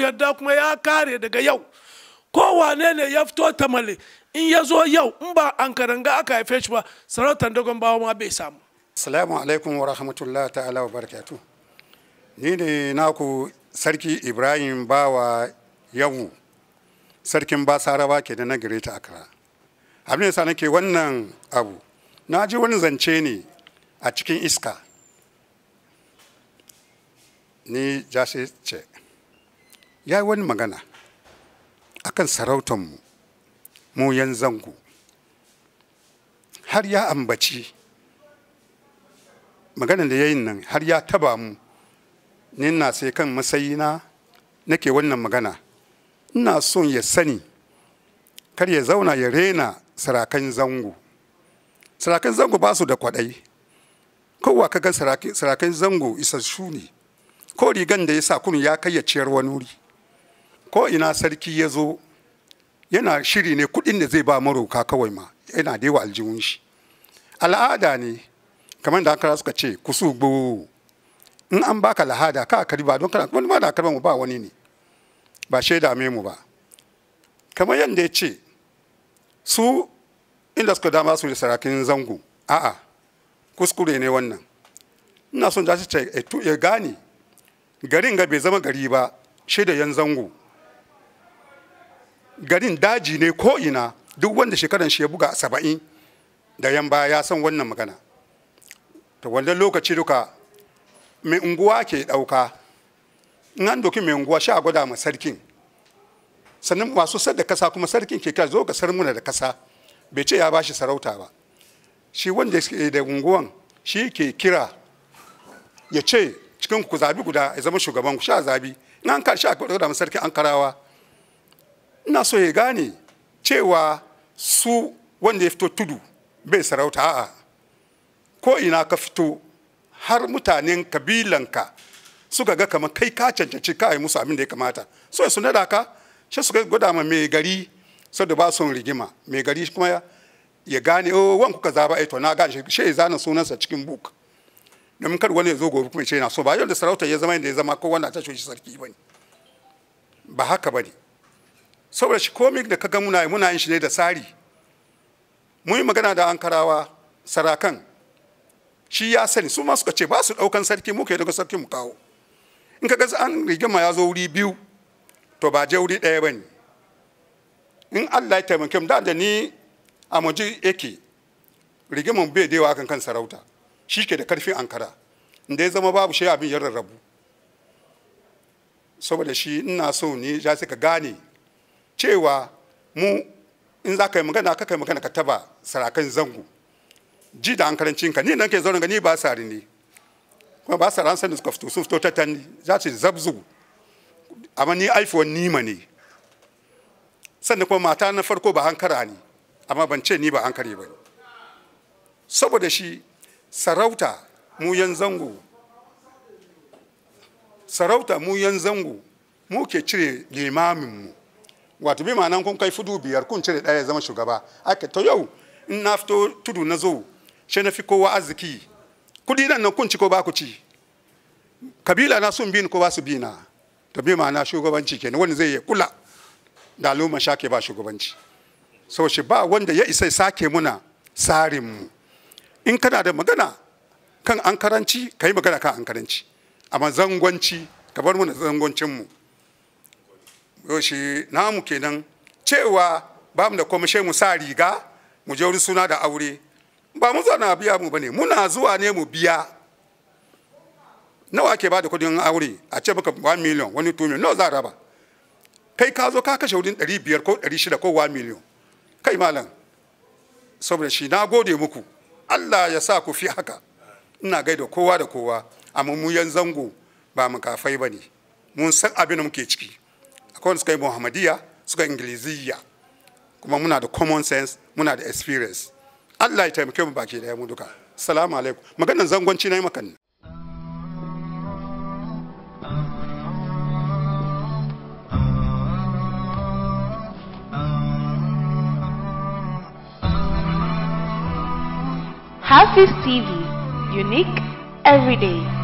yarda kuma ya kare daga yau kowane ne ya fito tamale in ya zo yau in ba an karanga aka haife shi ba sarautar dogon bawa ma bai samu Assalamu alaikum wa rahmatullahi ta'ala wa barakatu. Ni ne naku Sarki Ibrahim Bawa Yawu, Sarkin Basarawa ke da na ta Accra. Abin da yasa nake wannan abu, na ji wani zance ne a cikin iska. Ni jasi ce, ya yi wani magana akan sarautanmu, mu yan zango. Har ya ambaci maganar da ya yi nan har ya taba mu ni na sai kan masayina nake wannan magana ina son ya sani kar ya zauna ya rena sarakan zango sarakan zango ba su da kwaɗai kowa kaga sarakan zango isassu ne ko rigan da ya sa kun ya kai ya ciyar wani wuri ko ina sarki ya zo yana shiri ne kuɗin da zai ba maroka kawai ma yana da yawa aljihun shi al'ada ne kamar da aka suka ce kusu gbo in an baka lahada ka kari ba don kana wani ma da karban mu ba wani ne ba shaida me mu ba kamar yadda ya ce su inda suka dama su da sarakin zango a'a kuskure ne wannan ina son da ce ya gane garin ga bai zama gari ba shaida yan zango garin daji ne ko ina duk wanda shekaran shi ya buga saba'in da yan baya ya san wannan magana to wannan lokaci duka mai unguwa ke ɗauka in an doki mai unguwa sha gwada ma sarkin sannan masu sar da kasa kuma sarkin ke kira zo ga sarmuna da kasa bai ce ya ba shi sarauta ba shi wanda ke da unguwan shi ke kira ya ce cikin ku zabi guda ya zama shugaban ku sha zabi in an kar sha gwada ma sarkin an karawa ina so ya gane cewa su wanda ya fito tudu bai sarauta a'a ko ina ka fito har mutanen kabilanka suka ga kamar kai ka cancanci ka yi musu abin da ya kamata so su nada ka shi suka gwada ma mai gari saboda ba son rigima mai gari kuma ya gane oh wan kuka zaba ai to na gane shi ya zana sunansa cikin book domin kar wani ya zo gobe kuma ya ce na so ba yau da sarauta ya zama yadda ya zama ko wanda ta shi sarki bane ba haka bane saboda shi komai da kaga muna muna yin shi ne da tsari mun yi magana da ankarawa sarakan shi ya sani su ma suka ce ba su daukan sarki muka yi daga sarki mu kawo in ka ga an rigima ya zo wuri biyu to ba je wuri ɗaya ba ne in allah ya taimake mu da da ni a muji yake rigiman bai da yawa kan kan sarauta shi ke da karfin ankara inda ya zama babu shi abin ya rarrabu saboda shi ina so ne ya ka gane cewa mu in za ka yi magana ka kai magana ka taba sarakan zango ji da hankalincinka ni nan ke zaune gani ba sari ne kuma ba sari an sani suka fito sun fito ta tanni za su zabzu amma ni aifuwan nima ne sannan kuma mata na farko ba hankara ne amma ban ce ni ba hankare ba saboda shi sarauta mu yan zango sarauta mu yan zango mu ke cire limaminmu wato bi ma'anan kun kai fudu biyar kun cire ɗaya zama shugaba aka to yau in na fito tudu na zo shi na fi kowa arziki kudi nan nan kun ci ko ba ku ci kabila na sun bi ni ko ba su bi na to bi ma'ana shugabanci kenan wani zai kula da al'umma shake ba shugabanci sau shi ba wanda ya isa sake muna tsarin mu in kana da magana kan an karanci ka yi magana kan an karanci amma zangonci ka bar muna zangoncin mu yau shi namu kenan cewa ba mu da kwamishe mu sa riga mu je wuri suna da aure ba mu na biya mu bane muna zuwa ne mu biya nawa ke ba da kudin aure a ce maka 1 million wani 2 million nawa za a raba kai ka zo ka kashe wurin 500 ko 600 ko 1 million kai malam saboda shi na gode muku Allah ya sa ku fi haka ina gaida kowa da kowa amma mu yan zango ba mu kafai bane mun san abin da muke ciki akwai suka yi muhammadiya suka ingiliziya kuma muna da common sense muna da experience Allah ya taimake mu baki daya mu duka salamu alaikum maganar zangonci na yi makan Hafiz TV, unique every day.